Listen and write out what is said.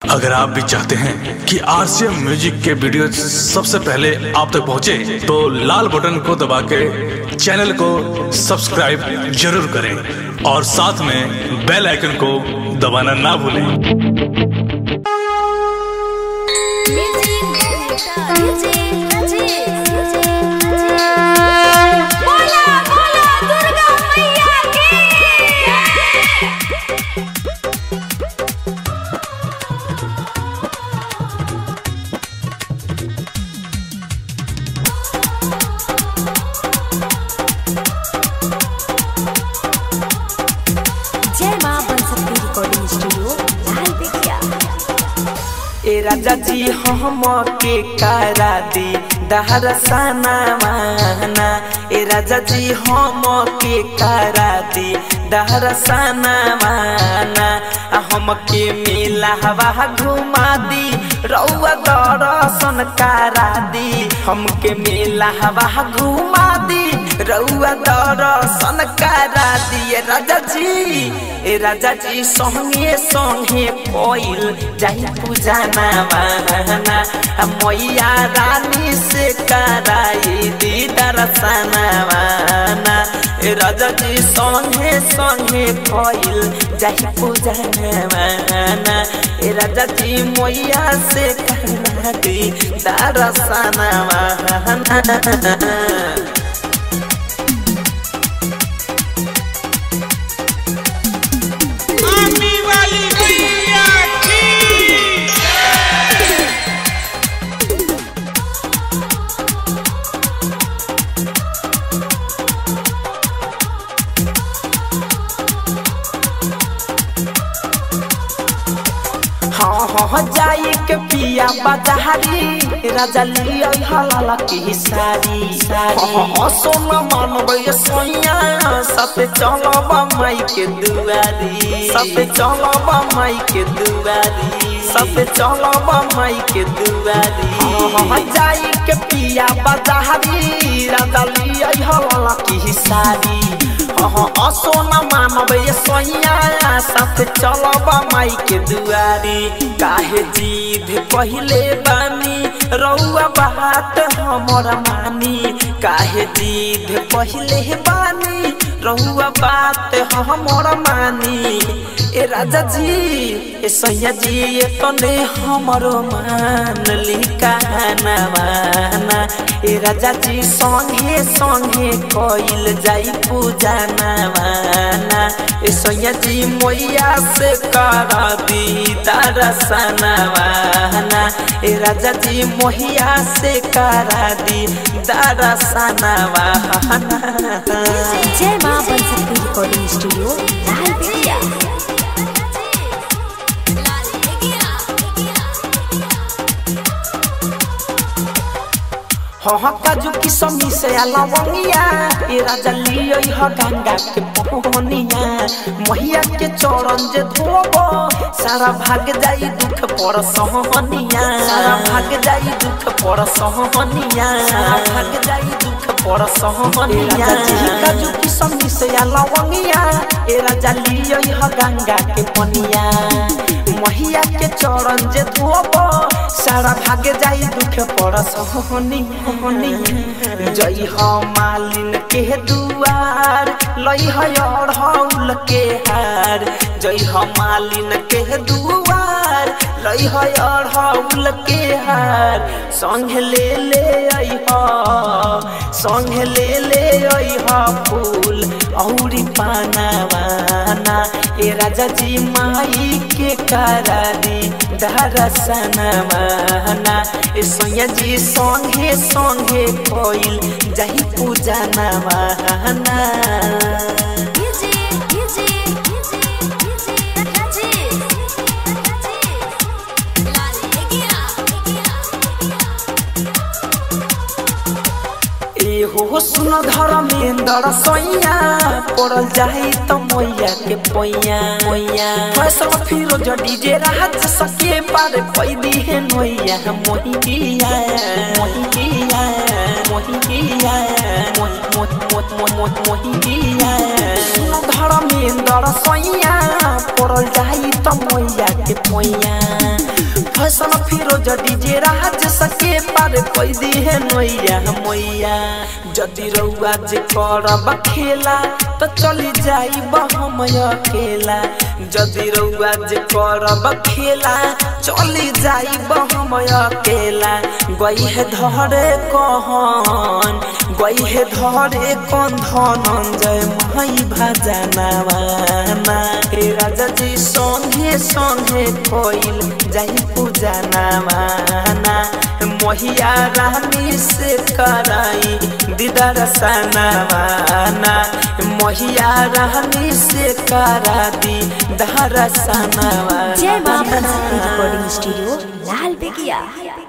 अगर आप भी चाहते हैं कि आरसीएम म्यूजिक के वीडियो सबसे पहले आप तक पहुंचे, तो लाल बटन को दबा के चैनल को सब्सक्राइब जरूर करें और साथ में बेल आइकन को दबाना ना भूलें बोला बोला दुर्गा मैया की जय माँ बनसती रिकॉर्डिंग स्टूडियो लाल बेगिया ए राजा जी हम के करा दी दहर सना माना ए राजा जी हम के करा दी दहर सना माना आ हम के मेला हवा घुमा दी रउआ दर्शन करा दी हम के मेला हवा घुमा दी रउआ दर्शन करा दिए राजा जी ए राजा जी संगे संगे कोइल जाई पूजा नामाना मैया रानी से कराई दी दर्शनवाना ए राजा जी संगे संगे कोइल जाई पूजा नामाना ए राजा जी मैया से करा दी दर्शनवाना आमी वाली मैया की हाँ हाँ जाई के पिया बाजारी राजा लिया हलाला की सारी सारी हाँ सोना मानबे सोया सते चलब माई के दुआरी सते चलब माई के दुआरी सते चलब माई के दुआरी हाँ जाई के पिया बाजारी राजा लिया हलाला की सारी हाँ असोना मानबे सोया साथ चलब माई के दुआरी काहे जीद पहिले बानी रउआ बात हमर मानी काहे जीद पहिले बानी रउआ बात हमर मानी ए राजा जी ए सैया जी ए तने हमरो मान ली कहना माना ए राजा जी संगे संगे कइल जाई पूजा नवाना ए सैया जी मैया से करा दी दरसनवाना ए राजा जी मैया से करा दी दरसनवाना जय माँ बनसती रिकॉर्डिंग स्टूडियो लाल बेगिया हाँ काजू की समी से अलवंगिया ए राजा लियो ह गंगा के पहनिया मैया के चरण जे धोबो सारा भाग जाई दुख पर सहनिया सारा भाग जाई दुख पर सहनिया सारा भाग जाई दुख पर सहनिया काजू की समी से अलवंगिया ए राजा लियो ह गंगा के पनिया मैया के चरण जे धोबो सारा भाग जाई दुख पर सहनी हनी जई ह मालिन के दुआर लई ह अढ़ौल के हार जई ह मालिन के दुआर लई ह अढ़ौल के हार संग ले ले आई ह संग ले ले आई ह फूल औरी पानावाना ए राजा जी माई के करारी दरसनवाना ए सोया जी संगे संगे कोइल जाई पूजा नवाना ए हो सुन धर्मेंद्र सैया पड़ल जाई त मैया के पैया मैया फैसल फिरोज डीजे राहत सके पार पैदी है नैया मोहिया मोहिया मोहिया मोहिया सुन धर्मेंद्र सैया पड़ल जाई त मैया के पैया फिरोज डीजे राज सके पार कोई दी है नैया मैया जदि रउआ जे करब खेला तो चली जाई हम अकेला जदि रउआ जे करब खेला चली जाई हम अकेला गई है धरे कहन गई है धरे कौन धनंजय माई भजनवाना हे राजा जी संगे संगे कोइल जाई पूजा नवाना मोहिया रानी से कराई दीदार सनवाना मोहिया रानी से करा दी दहर सनवाना जय मां बनसती रिकॉर्डिंग स्टूडियो लाल बेगिया